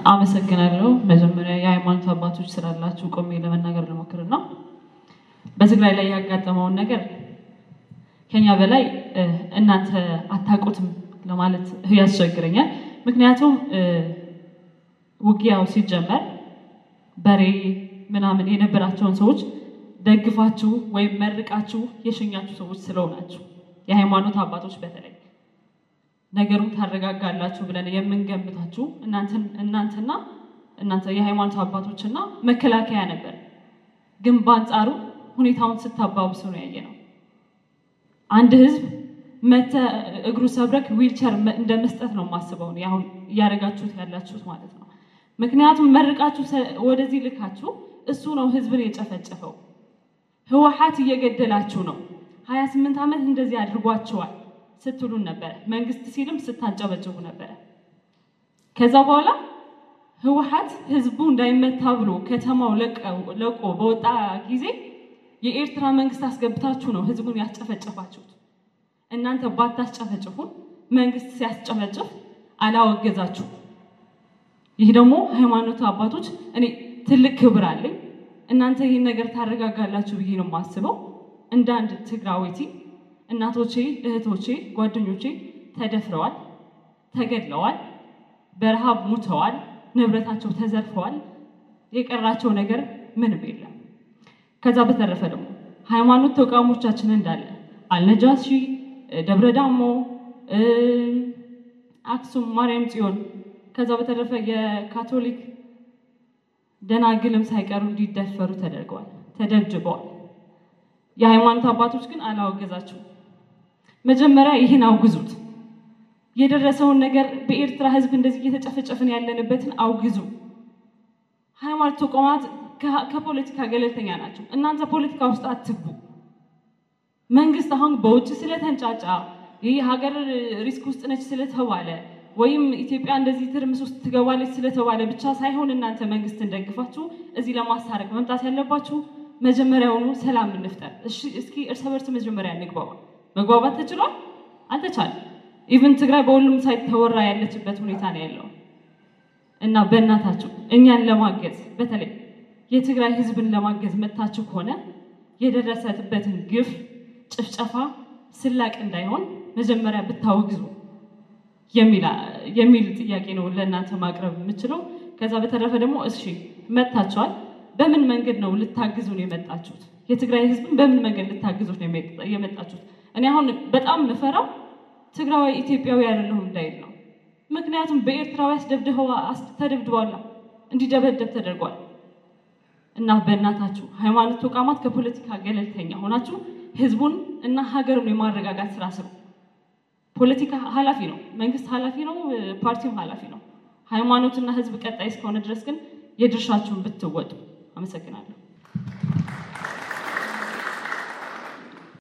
አመሰግናለሁ። መጀመሪያ የሃይማኖት አባቶች ስላላችሁ ቆሜ ለመናገር ልሞክርና በትግራይ ላይ ያጋጠመውን ነገር ከኛ በላይ እ፣ እናንተ አታውቁትም ለማለት ያስቸግረኛል። ምክንያቱም እ፣ ውጊያው ሲጀመር በሬ ምናምን የነበራቸውን ሰዎች ደግፋችሁ ወይም መርቃችሁ የሸኛችሁ ሰዎች ስለሆናችሁ የሃይማኖት አባቶች በተለይ ነገሩን ታረጋጋላችሁ ብለን የምንገምታችሁ እናንተን- እናንተና እናንተ የሃይማኖት አባቶችና መከላከያ ነበር። ግን በአንጻሩ ሁኔታውን ስታባብሱ ነው ያየ ነው። አንድ ህዝብ መተ እግሩ ሰብረክ ዊልቸር መ- እንደ መስጠት ነው የማስበው እኔ አሁን እያደረጋችሁት ያላችሁት ማለት ነው። ምክንያቱም መርቃችሁ ሰ- ወደዚህ ልካችሁ እሱ ነው ህዝብን የጨፈጨፈው። ህወሓት እየገደላችሁ ነው፣ 28 ዓመት እንደዚህ አድርጓቸዋል ስትሉን ነበረ። መንግስት ሲልም ስታንጨበጭቡ ነበረ። ከዛ በኋላ ህወሓት ህዝቡ እንዳይመታ ብሎ ከተማው ለቀው- ለቆ በወጣ ጊዜ የኤርትራ መንግስት አስገብታችሁ ነው ህዝቡን ያስጨፈጨፋችሁት። እናንተ ባታስጨፈጭፉን መንግስት ሲያስጨፈጭፍ አላወገዛችሁ። ይህ ደግሞ ሃይማኖት አባቶች እኔ ትልቅ ክብር አለኝ። እናንተ ይህን ነገር ታረጋጋላችሁ ብዬ ነው የማስበው። እንደ አንድ ትግራዊቲ እናቶቼ፣ እህቶቼ፣ ጓደኞቼ ተደፍረዋል፣ ተገድለዋል፣ በረሃብ ሙተዋል፣ ንብረታቸው ተዘርፈዋል። የቀራቸው ነገር ምንም የለም። ከዛ በተረፈ ደግሞ ሃይማኖት ተቋሞቻችን እንዳለ አልነጃሺ፣ ደብረ ዳሞ፣ አክሱም፣ ማርያም ጽዮን ከዛ በተረፈ የካቶሊክ ደናግልም ሳይቀሩ እንዲደፈሩ ተደርገዋል፣ ተደብድበዋል። የሃይማኖት አባቶች ግን አላወገዛችሁም። መጀመሪያ ይህን አውግዙት። የደረሰውን ነገር በኤርትራ ህዝብ እንደዚህ እየተጨፈጨፍን ያለንበትን አውግዙ። ሃይማኖት ተቋማት ከ- ከፖለቲካ ገለልተኛ ናቸው። እናንተ ፖለቲካ ውስጥ አትግቡ። መንግስት አሁን በውጭ ስለተንጫጫ ይህ ሀገር ሪስክ ውስጥ ነች ስለተባለ ወይም ኢትዮጵያ እንደዚህ ትርምስ ውስጥ ትገባለች ስለተባለ ብቻ ሳይሆን እናንተ መንግስትን ደግፋችሁ እዚህ ለማስታረቅ መምጣት ያለባችሁ መጀመሪያውኑ ሰላም እንፍጠር። እሺ እስኪ እርስ በርስ መጀመሪያ እንግባባ። መግባባት ተችሏል? አልተቻለም። ኢቭን ትግራይ በሁሉም ሳይት ተወራ ያለችበት ሁኔታ ነው ያለው እና በእናታችሁ እኛን ለማገዝ በተለይ የትግራይ ህዝብን ለማገዝ መጥታችሁ ከሆነ የደረሰበትን ግፍ፣ ጭፍጨፋ፣ ስላቅ እንዳይሆን መጀመሪያ ብታወግዙ የሚል ጥያቄ ነው ለእናንተ ማቅረብ የምችለው። ከዛ በተረፈ ደግሞ እሺ መጥታችኋል፣ በምን መንገድ ነው ልታግዙን የመጣችሁት? የትግራይ ህዝብን በምን መንገድ ልታግዙት ነው የመጣችሁት? እኔ አሁን በጣም ምፈራው ትግራዊ ኢትዮጵያዊ አይደለሁም እንዳይል ነው። ምክንያቱም በኤርትራዊ አስደብድበው ተደብድቧላ እንዲደበደብ ተደርጓል። እና በእናታችሁ ሃይማኖት ተቋማት ከፖለቲካ ገለልተኛ ሆናችሁ ህዝቡን እና ሀገሩን የማረጋጋት ስራ ስሩ። ፖለቲካ ኃላፊ ነው፣ መንግስት ኃላፊ ነው፣ ፓርቲም ኃላፊ ነው። ሃይማኖትና ህዝብ ቀጣይ እስከሆነ ድረስ ግን የድርሻችሁን ብትወጡ። አመሰግናለሁ።